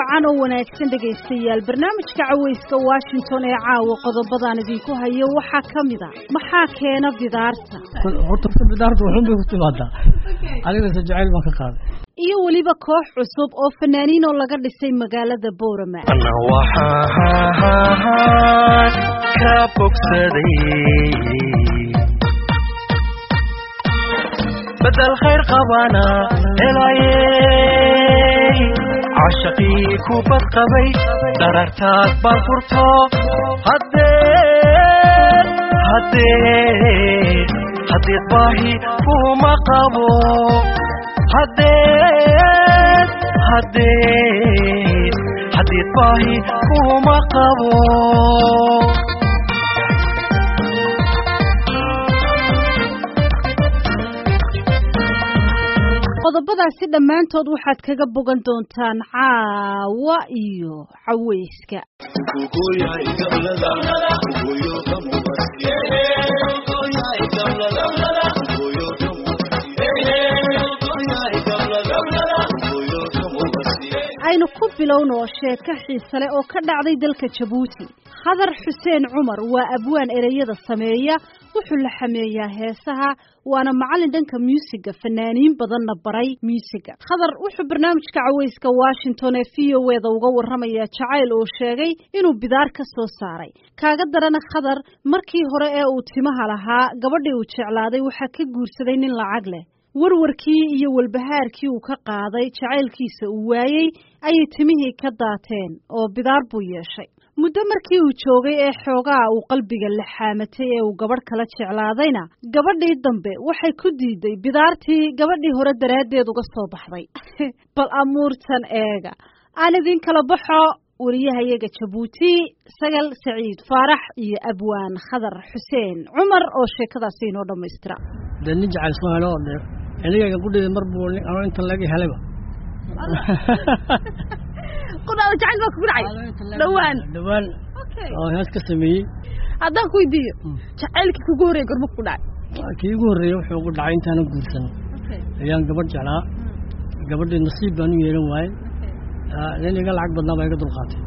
wacan oo wanaagsan dhegaystayaal barnaamijka cawayska washington ee caawa qodobadaan idinku hayo waxaa ka mid a maxaa keena bidaarta horta bidaarta waxun bay ku timaadaa anigase jacayl baan ka qaaday iyo weliba koox cusub oo fanaaniin oo laga dhisay magaalada boorama ana waxaan ka bogsaday bedel khayr qabana helayey cashaqii ku badqabay darartaad baan furto haddee haddee haddeed baahi kuma qabo haddee haddee haddeed baahi kuma qabo qodobadaasi dhammaantood waxaad kaga bogan doontaan caawa iyo cawayska aynu ku bilowno sheeko xiise leh oo ka dhacday dalka jabuuti khadar xuseen cumar waa abwaan ereyada sameeya wuxuu la xameeyaa heesaha waana macallin dhanka muusiga fanaaniin badanna baray muusiga khadar wuxuu barnaamijka cawayska washington ee v o e da uga warramayaa jacayl oo sheegay inuu bidaar ka soo saaray kaaga darana khadar markii hore ee uu timaha lahaa gabadhii uu jeclaaday waxaa ka guursaday nin lacag leh warwarkii iyo walbahaarkii uu ka qaaday jacaylkiisa uu waayey ayay timihii ka daateen oo bidaar buu yeeshay muddo markii uu joogay ee xoogaa uu qalbiga la xaamatay ee uu gabadh kala jeclaadayna gabadhii dambe waxay ku diiday bidaartii gabadhii hore daraaddeed uga soo baxday bal amuurtan eega aan idin kala baxo wariyahayaga jabuuti sagal saciid faarax iyo abwaan khadar xuseen cumar oo sheekadaasi inoo dhammaystira dee nin jacayl soo helo de aniga gudhida mar buu ano inta laga helayba qudhaada jacayl baa kugu dhacay dhawaan dhawaan oo hees ka sameeyey haddaan ku weydiiyo jacaylkii kugu horreeyay gorma kugu dhacay kii ugu horreeyey wuxuu ugu dhacay intaana guursan ayaan gabadh jeclaa gabadhii nasiib baan u yeelan waaye nin iga lacag badnaa baa iga dulqaatay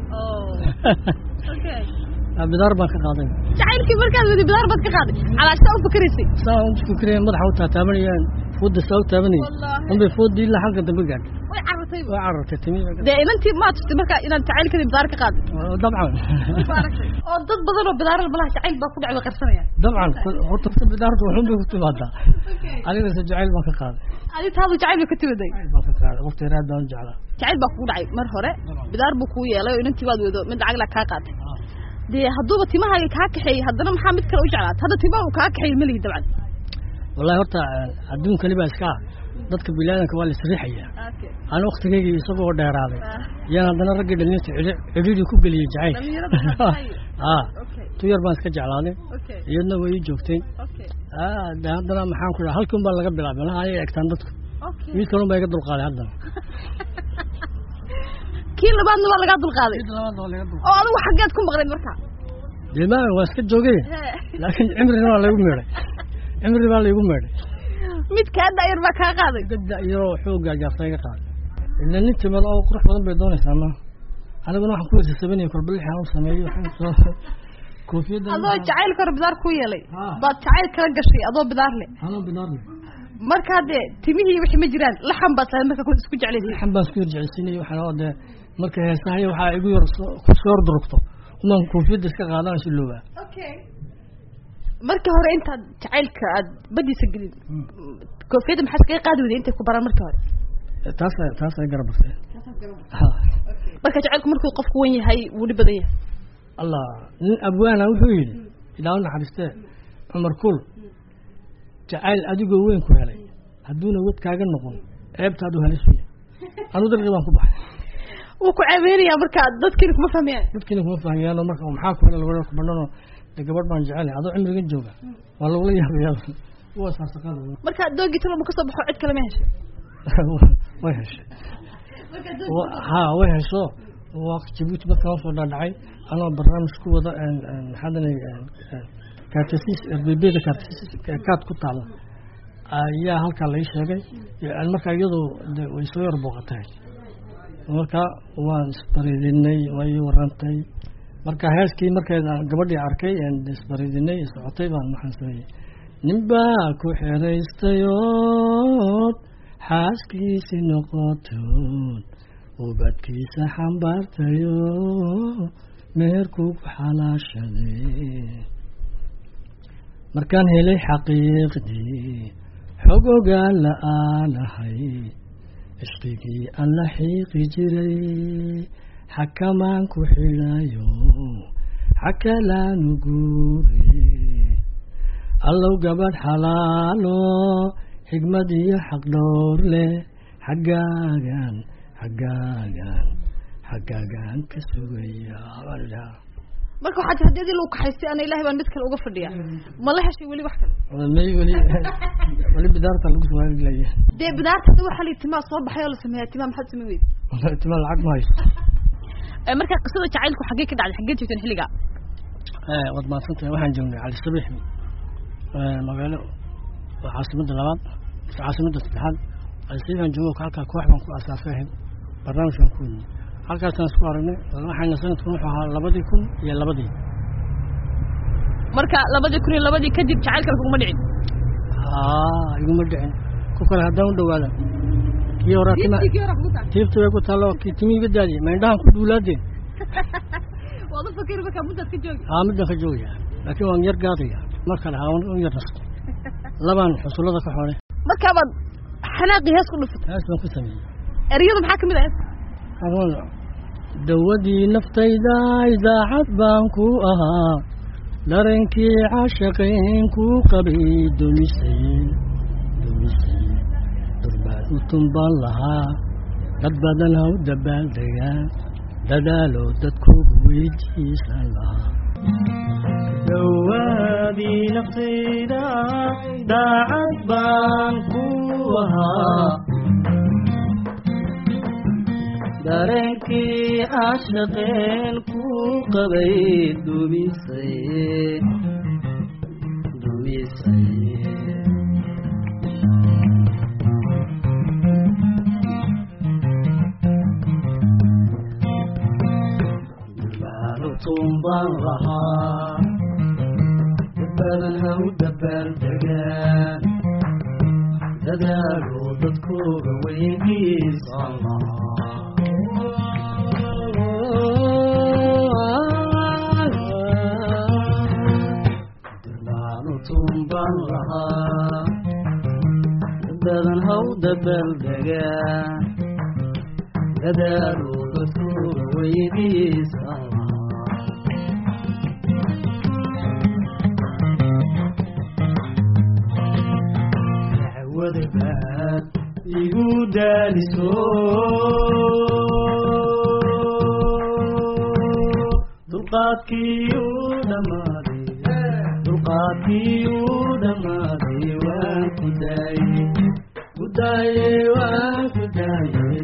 bidaar baan ka qaaday jacaylkii markaad wadi bidaar baad ka qaaday calaashtaa u fakaraysay saa u fikiraya madaxa u taataabanayaan fooda saa u taabanayay unbay foodii ilaa halka dambe gaadhay way carartay way carartay timi dee inantii maa tustay markaa inaad jacaylkadii bidaar ka qaaday dabcan oo dad badan oo bidaarada malaha jacayl baa ku dhacay way qarsanayaan dabcan horta bidaarta waxun bay ku timaadaa anigase jacayl baan ka qaaday adi taadu jacayl bay ka timaday baan ka qaaday waqti raad baan u jeclaa jacayl baa kugu dhacay mar hore bidaar buu kuu yeelay oo inantii baad wado mid lacag la kaa qaatay dee hadduuba timahaaga kaa kaxeeyey haddana maxaa mid kale u jeclaat hadda timaha uu kaa kaxeeyey melihi dabcan wallahi horta adduunkani baa iska dadka bilaadanka waa la isriixaya ana waktigaygii isagoo dheeraaday yaan haddana raggii dhalinta cidhiidii ku geliyey jacayl a tu yar baan iska jeclaaday iyadna way ii joogtay de haddana maxaan ku dhaha halkii un baa laga bilaabay malaha ayay egtaan dadku mid kalun baa iga dulqaaday haddana kii labaadna waa lagaa dulqaaday oo adigu xaggeed ku maqnayd markaa dee ma waa iska joogay laakiin cimrina waa laygu meedhay cimri baa laygu meedhay mid kaa daayar baa kaa qaaday dada iyaroo xoogaa jaarta iga qaaday ila nin timad oo qurux badan bay doonaysaa ma aniguna waxaan ku weysasabanaya korbalixaan u sameeyey koofiyadda adoo jacaylka hore bidaar ku yeelay baad jacayl kala gashay adoo bidaar le anoo bidaar le markaa dee timihii wixii ma jiraan laxan baad tahay marka isku jeclaysa laxan baan isku yarjeceysiinaya waxaan oo dee marka heesahaya waxaa igu yar kusoo hor durugto umaan koofiyadda iska qaadaan si loobaa markii hore intaad jacaylka aad badiisa gelin koofiyadda maxaa iskaga qaadi weyday intay ku baraan markii hore taas taas ay garabartay marka jacaylku markuu qofku wan yahay wuu dhib badan yahay allah nin abwaana wuxuu yidhi ilaa u naxariistee cumar kul jacayl adigoo weyn ku helay hadduuna wadkaaga noqon ceebtaadu halisuya anuu dalqi baan ku baxay wuu ku ceebeynayaa marka dadkiina kuma fahmayaan dadkiina kuma fahmayaano marka maxaa ku helay labada kubadhanoo de gabadh baan jecelahay adoo cimrigan jooga waa lagula yaabayaa waa saasaqada marka doogii talo ma kasoo baxo cid kale ma heshay way heshay ha way hesho waa jabuuti markaan usoo dhaadhacay anoo barnaamij ku wada maxaadanay kaartasiis rbebda kaartasiis kaad ku taala ayaa halkaa lai sheegay markaa iyadoo de way soo yar booqatahay marka waan isbaridinay waa ii warantay marka heeskii markeeda gabadhii arkay een isbaridinay socotay baan maxaan sameeyey ninbaa ku xeraystayood xaaskiisi noqotood ubadkiisa xambaartayo meherkuu ku xalaashaday markaan helay xaqiiqdii xog ogaan la aanahay cishqigii aan la xiiqi jiray xakamaan ku xidhayo xakalaanu guure allow gabadh xalaalo xigmad iyo xaq dhowr leh xaggaagan xaggaagan xaggaagan ka sugaya baan idhaha marka waxaa tir haddii adii lagu kaxaystay ana ilahay baan mid kale uga fadhiya ma la heshay weli wax kale may weli weli bidaarta lagu suwaagilaya dee bidaarta hadda waxaa la timaa soo baxay oo la sameeyaa timaa maxaad samayn weyd tima lacag ma haysto marka qisada jacaylku xaggee ka dhacday xaggee joogteen xilliga waad mahadsantahay waxaan joognay cali sabiix magaalo waa caasimadda labaad caasimadda saddexaad cali sabiix aan joogo halkaa koox baan ku asaasay ahayd barnaamijkan ku wadnay halkaasaan isku aragnay waxayna sanadkan wuxuu ahaa labadii kun iyo labadii marka labadii kun iyo labadii kadib jacaylkan kuguma dhicin haa iguma dhicin ku kale haddaan u dhawaada kii horaa tima tiibta way ku taallo kii timi iga daadiye ma indhahan ku duulaadeen waad u fakeri markaa muddaad ka joogi haa middan ka joogaya laakiin waan yar gaadaya mar kale haa un yar nasto labaan xusullada ka xoolay markaabaad xanaaqii hees ku dhufatay hees baan ku sameeyey ereyada maxaa kamid ah hees adoon dawadii naftayda idaacad baan ku ahaa darankii caashaqayn ku qabay dumisay dumisay durbaan u tumbaan lahaa dad badan ha u dabaaldegaa dadaalo dadkoogu weydiisan lahaa dawaadii naftayda daacad baan ku ahaa dareenkii caashaqeen ku qabay dumisay dumisay durbaan u tumbaan lahaa badan ha u dabaaldegaan dadaalo dadkooga weydiisan lahaa dirbaanu tumbaan lahaa dadan ha u dabaaldegaan dadaalo dadkooga weydiisan lahaa dacwada baad igu daaliso dulqaadkii u dhammaaday dulqaadkii u dhammaaday waan ku daayey ku daayey waan ku daayey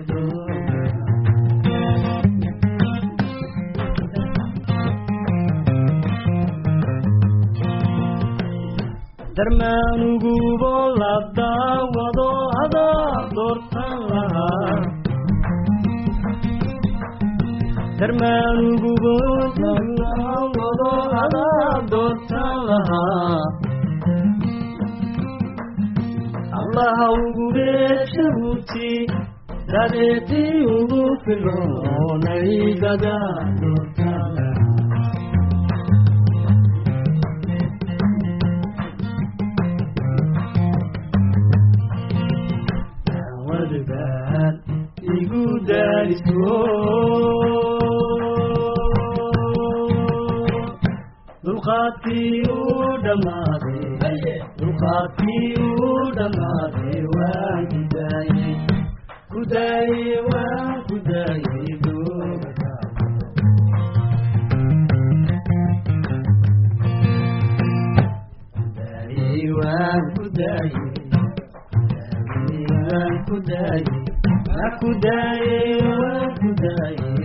darmaanugubo la daawado adaa doortan lahaa darmaanugubo la daawado adaa doortan lahaa allaha ugu beeshabuti dadeetii ugu filoonay dadaa doortan lahaa wadbaad igu daaliso dulqaadkii u dhammaaday dulqaadkii u dhammaaday waan ku daayey ku daayey waan ku daayey dooga daayey waan ku daayey waan ku daayey waan ku daayey waan ku daayey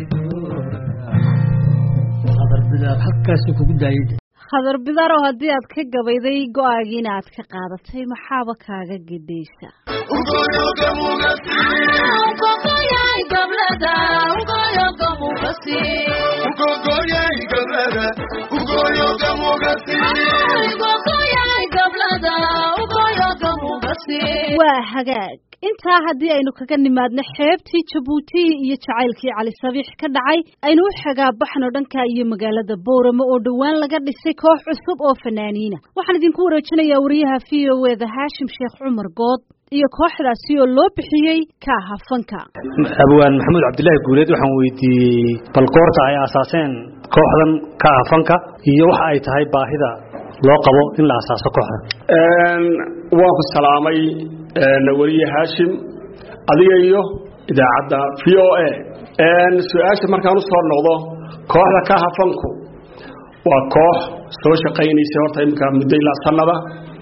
qadar bidaar halkaasi kugu daayay khadar bidarow haddii aad ka gabayday go-aagiina aad ka qaadatay maxaaba kaaga gedaysa Ugoyoga mugasi. waa hagaag intaa haddii aynu kaga nimaadno xeebtii jabuuti iyo jacaylkii cali sabiix ka dhacay aynu u xagaabaxno dhanka iyo magaalada booramo oo dhowaan laga dhisay koox cusub oo fanaaniina waxaan idinku wareejinayaa wariyaha v o eda haashim sheekh cumar good iyo kooxdaasi oo loo bixiyey kaaha fanka abwaan maxamuud cabdilaahi guuleed waxaan weydiiyey bal goorta ay asaaseen kooxdan kaaha fanka iyo waxa ay tahay baahida loo qabo in la asaaso kooxdan waan ku salaamay weliye haashim adiga iyo idaacadda v o a su-aasha markaan usoo noqdo kooxda kaaha fanku waa koox soo shaqaynaysay horta iminka muddo ilaa sanada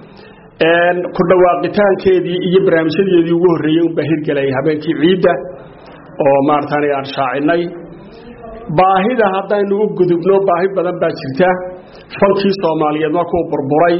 ku dhawaaqitaankeedii iyo barnaamijyadeedii ugu horreeyey unbaa hirgelay habeenkii ciidda oo maaratan aan shaacinay baahida haddaynu u gudubno baahi badan baa jirta fankii soomaaliyeed markuu burburay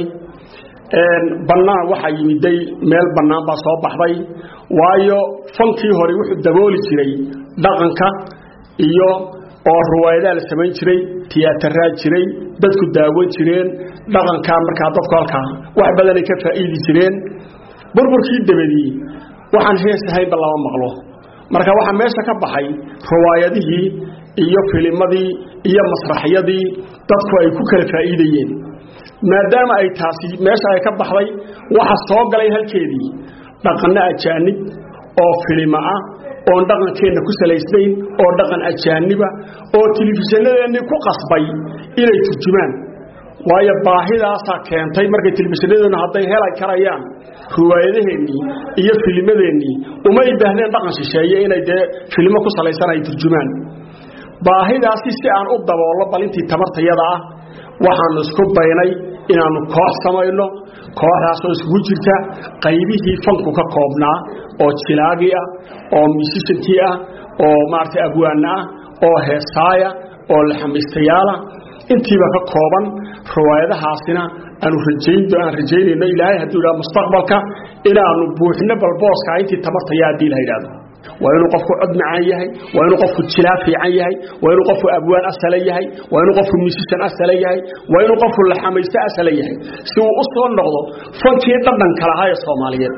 bannaan waxaa yimiday meel bannaan baa soo baxday waayo fankii hore wuxuu dabooli jiray dhaqanka iyo oo ruwaayadaa la samayn jiray tiyaataraa jiray dadku daawan jireen dhaqankaa markaa dadku halkaa wax badanay ka faa'iidi jireen burburkii dabadii waxaan hees ahaynba lama maqlo marka waxaa meesha ka baxay ruwaayadihii iyo filimadii iyo masraxyadii dadku ay ku kala faa'iidayeen maadaama ay taasi meesha ay ka baxday waxa soo galay halkeedii dhaqanno ajaanib oo filima ah oon dhaqankeenna ku salaysnayn oo dhaqan ajaaniba oo telefishinnadeennii ku qasbay inay turjumaan waayo baahidaasaa keentay markay telefishinadeennu hadday helay karayaan ruwaayadaheennii iyo filimadeennii umay baahdeen dhaqan shisheeye inay dee filimo ku salaysan ay turjumaan baahidaasi si aan u daboollo bal intii tamartayada ah waxaannu isku baynay inaannu koox samayno kooxdaasoo iskugu jirta qaybihii fanku ka koobnaa oo jilaagii ah oo musishankii ah oo maaragtay abwaana ah oo heesaaya oo laxamiistayaala intiiba ka kooban riwaayadahaasina aanu rajayn aan rajaynayno ilaahay hadduu idhaha mustaqbalka inaannu buuxino balbooska intii tamartaya haddii la yidhahdo waa inuu qofku cod macaan yahay waa inuu qofku jilaa fiican yahay waa inuu qofku abwaan asala yahay waa inuu qofku musishan asala yahay waa inuu qofku laxamaysto asala yahay si uu u soo noqdo fankii dhadhanka lahaa ee soomaaliyeed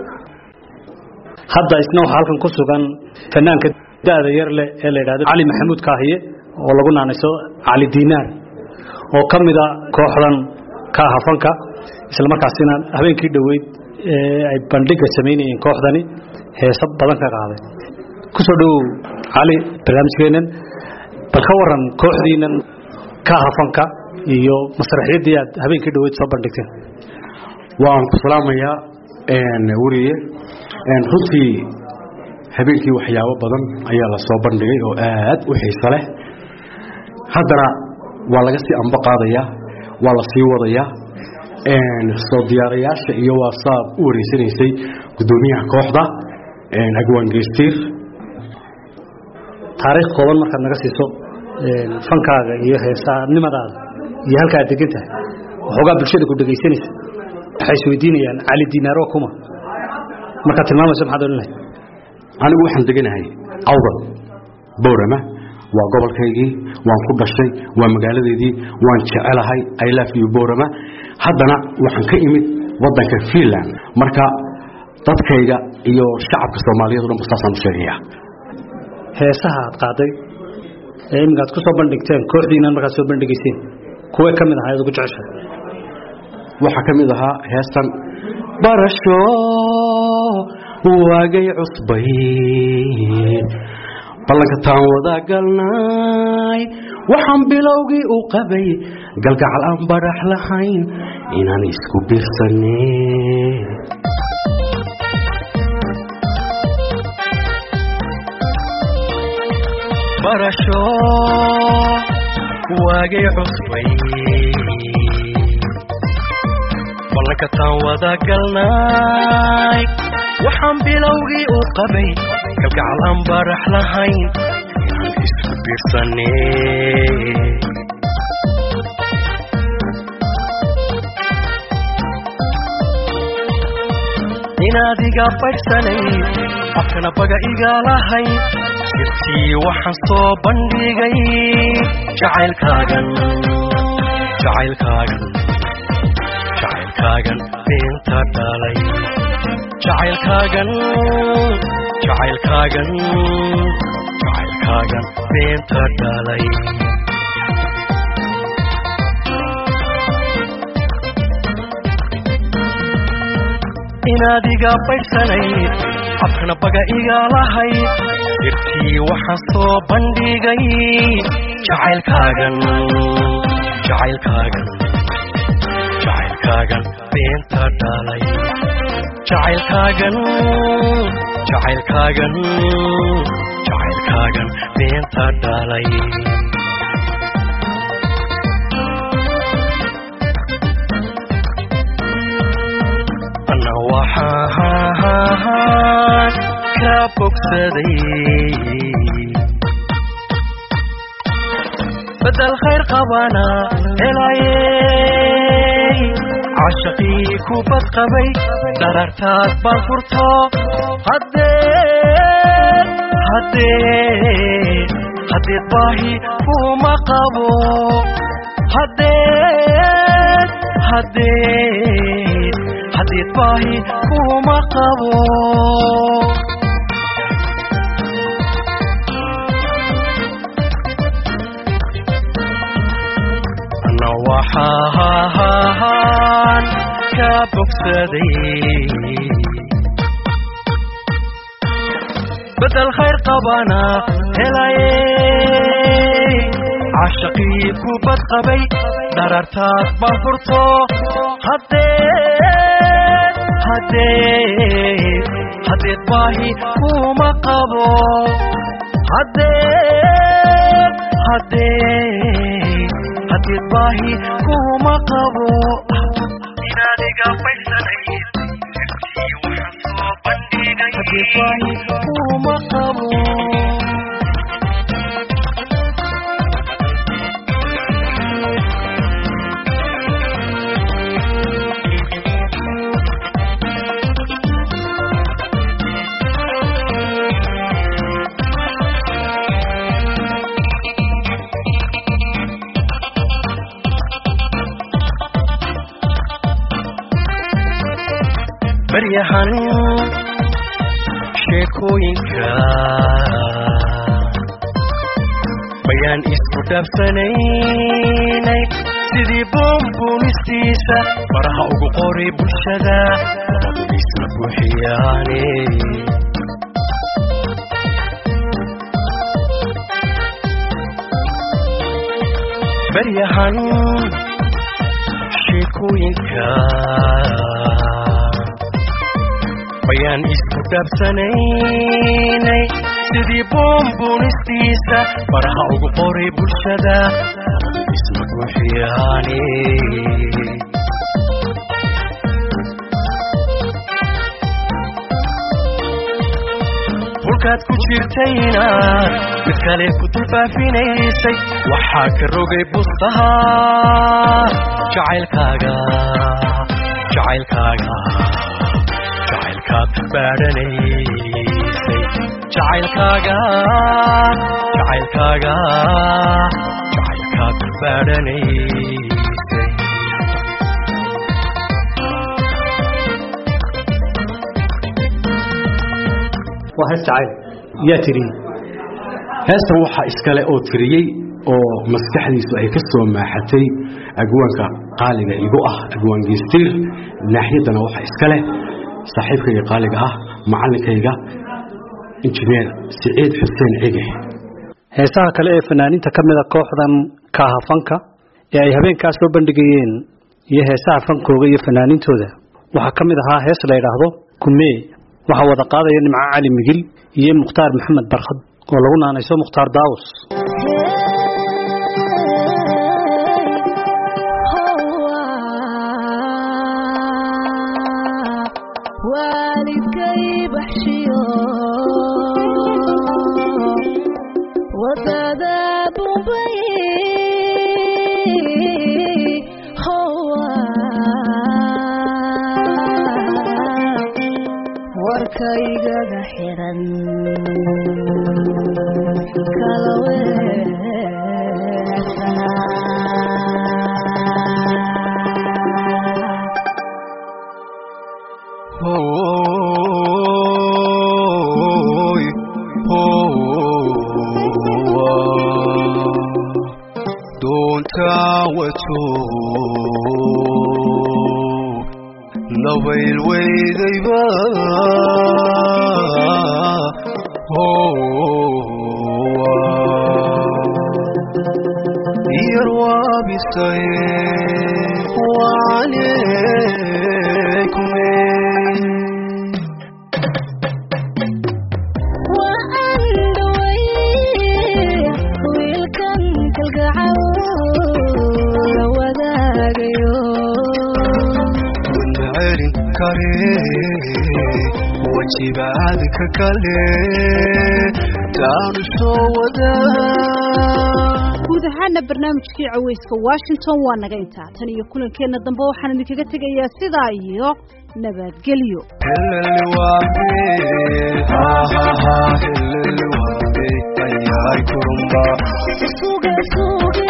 hadda isna waxaa halkan ku sugan fanaanka da'da yar leh ee la yidhahdo cali maxamuud kaahiye oo lagu naanayso cali diinaar oo ka mida kooxdan kaaha fanka isla markaasina habeenkii dhoweyd ee ay bandhiga samaynayeen kooxdani heeso badan ka qaaday kusoo dhowow cali barnaamijkeennan bal ka waran kooxdiinan kaaha fanka iyo masraxyaddii aad habeenkii dhoweyd soo bandhigteen waan ku salaamayaa weriye runtii habeenkii waxyaabo badan ayaa la soo bandhigay oo aad u xiiso leh haddana waa laga sii anbo qaadayaa waa la sii wadayaa soo diyaarayaasha iyo waa saad u wareysanaysay guddoomiyaha kooxda agwaan geystiir taariikh kooban markaad naga siiso fankaaga iyo heesaanimadaada iyo halka aad degan tahay waxoogaa bulshada ku dhegaysanaysa waxay isweydiinayaan cali diinaar waa kuma markaad tilmaamayso maxaad odhan lahayd anigu waxaan deganahay awdal bowrama waa gobolkaygii waan ku dhashay waa magaaladeedii waan jecelahay i love you bowrama haddana waxaan ka imid waddanka finland marka dadkayga iyo shacabka soomaaliyeed o dhan ba saasaan u sheegayaa heesaha aad qaaday ee iminka aad ku soo bandhigteen kooxdiinan markaad soo bandhigayseen kuwee ka mid ahaa ad ugu jeceshahay waxaa ka mid ahaa heestan barasho waagay cusbay ballanka taan wada galnay waxaan bilowgii u qabay galgacal aan badhax lahayn inaan isku birsane barasho waagay cusbay ballanka taan wada galnay waxaan bilowgii u qabay galgacal aan barax lahayn inaan isku biirsane inaad iga baydhsanay afkana baga iga lahayn sirtii waxaan soo bandhigay jacaylkaagan jacaylkaagan jacaylkaagan beenta dhalay jacaylkaagan jacaylkaagan jacaylkaagan beenta dhalay inaad iga baydhsanayd afkana baga iga lahayd sirtii waxaan soo bandhigay jacaylkaagan jacaylkaagan jacaylkaagan beenta dhalay jacaylkaagan jacaylkaagan jacaylkaagan beenta dhalay ana waxaan ka bogsaday bedel khayr qabana helayey cashaqii ku badqabay darartaad baan furto haddee haddee haddeed baahi kuma qabo haddee haddee haddeed baahi kuma qabo ana waxaan ka bogsaday bedel khayr qabana helayey cashaqii ku badqabay darartaad baan furto haddee haddee haddeed baahi kuma qabo haddee haddee haddeed baahi kuma qabo inaad iga baysanayd sirtii waxaan soo bandhigay haddeed baahi kuma qabo baryahan sheekooyinka bayaan isku dhaafsanaynay sidii buunbuunistiisa faraha ugu qoray bulshada labadu isna buuxiyaane baryahan sheekooyinka bayaan isku dhaabsanaynay sidii buunbuunistiisa faraha ugu qoray bulshada isma buuxiyaane hulkaad ku jirtayna mid kale ku dulfaafinaysay waxaa ka rogay bustaha jacaylkaaga jacaylkaaga jacaylkaad baadhanaysay jacaylkaaga jacaylkaaga jacaylkaad baadhanaysay waa hees jacayl yaa tiri heestan waxaa iskale oo tiriyey oo maskaxdiisu ay ka soo maaxatay agwaanka qaaliga igu ah agwaan geestiir naaxiyaddana waxaa iska leh saaxiibkayga qaaliga ah macallinkayga injineer siciid xuseen cige heesaha kale ee fanaaniinta ka mida kooxdan kaahafanka ee ay habeenkaa soo bandhigayeen iyo heesaha fankooga iyo fanaaniintooda waxaa ka mid ahaa hees la yidhaahdo kumee waxaa wada qaadaya nimco cali migil iyo mukhtaar maxamed barkhad oo lagu naanayso mukhtaar daawus waalidkay baxshiyo wadada bumbay wiilkaygaga xiran kala weersanaa Hoy, hoa, doonta wato nabayl weydayba hoa yar waabisay wacalaykume waan dhaway wiilkan kalgacal la wadaagayo celin kare wajibaadka kale taanu soo wadaa guud ahaana barnaamijkii caweyska washington waa naga intaa tan iyo kulankeenna dambe waxaan idinkaga tegayaa sidaa iyo nabadgelyo heleli waambe hahaha heleli waambe ayaay kurumba suge suge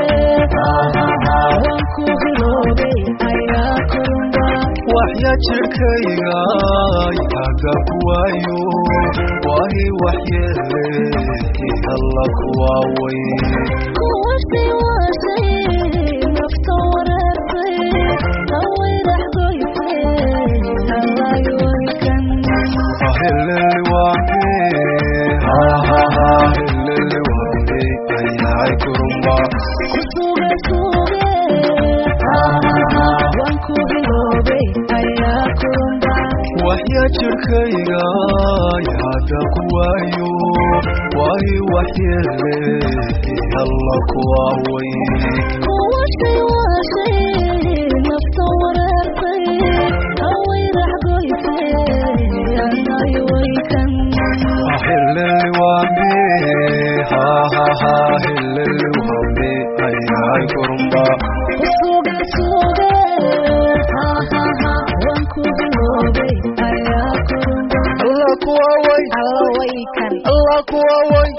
waan ku hiloobay ayaa kurumba waxya jirkayga yaga kuwaayo waahi waxyeele alla kuwaaway kuwashay washay nafta wareersay hawaydax goysay halayooykan heleli waambe hahaha heleli waambe ayaay kurumba suge suge waan ku hiloobay ayaa kurumba waxya jirkayga yaga kuwaayo waahi waxyeele alla kuwaaway kuwashay washay nafta wareersay hawaydax goysay halayooykan heleli waambe hahaha heleli waambe ayaay kurumba suge suge waan ku hiloobay ayaa kurumba alla kuwaaway alla way kan alla kuwaaway